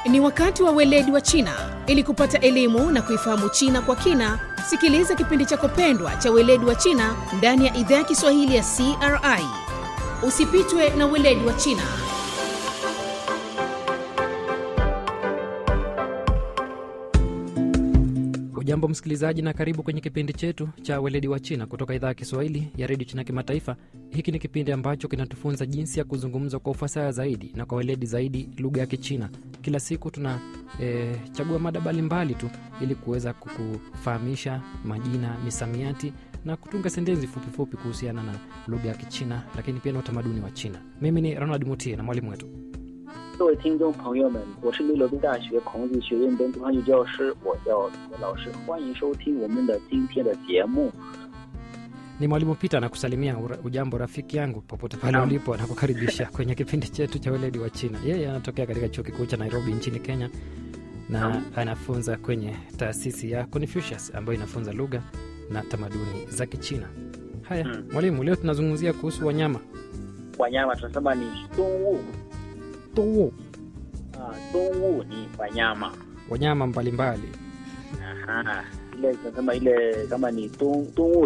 Ni wakati wa weledi wa China. Ili kupata elimu na kuifahamu China kwa kina, sikiliza kipindi chako pendwa cha weledi wa China ndani ya idhaa ya Kiswahili ya CRI. Usipitwe na weledi wa China. Ujambo msikilizaji, na karibu kwenye kipindi chetu cha weledi wa China kutoka idhaa ya Kiswahili ya redio China Kimataifa. Hiki ni kipindi ambacho kinatufunza jinsi ya kuzungumza kwa ufasaha zaidi na kwa weledi zaidi lugha ya Kichina. Kila siku tuna e, chagua mada mbalimbali tu ili kuweza kukufahamisha majina, misamiati na kutunga sentensi fupifupi kuhusiana na lugha ya Kichina, lakini pia na utamaduni wa China. Mimi ni Ronald Mutie na mwalimu wetu 各位听众朋友们，我是利罗宾大学孔子学院本土汉语教师，我叫罗老师，欢迎收听我们的今天的节目。 ni mwalimu Peter anakusalimia. ura- Ujambo rafiki yangu, popote pale Naam. ulipo, anakukaribisha kwenye kipindi chetu cha weledi wa China. Yeye anatokea katika chuo kikuu cha Nairobi nchini Kenya na Naam. anafunza kwenye taasisi ya Confucius ambayo inafunza lugha na tamaduni za Kichina. Haya Mm. mwalimu, leo tunazungumzia kuhusu wanyama wanyama tunasema ni 动物 Tuu. ah, 动物 ni wanyama wanyama mbalimbali Aha. ile tunasema ile kama ni 动动物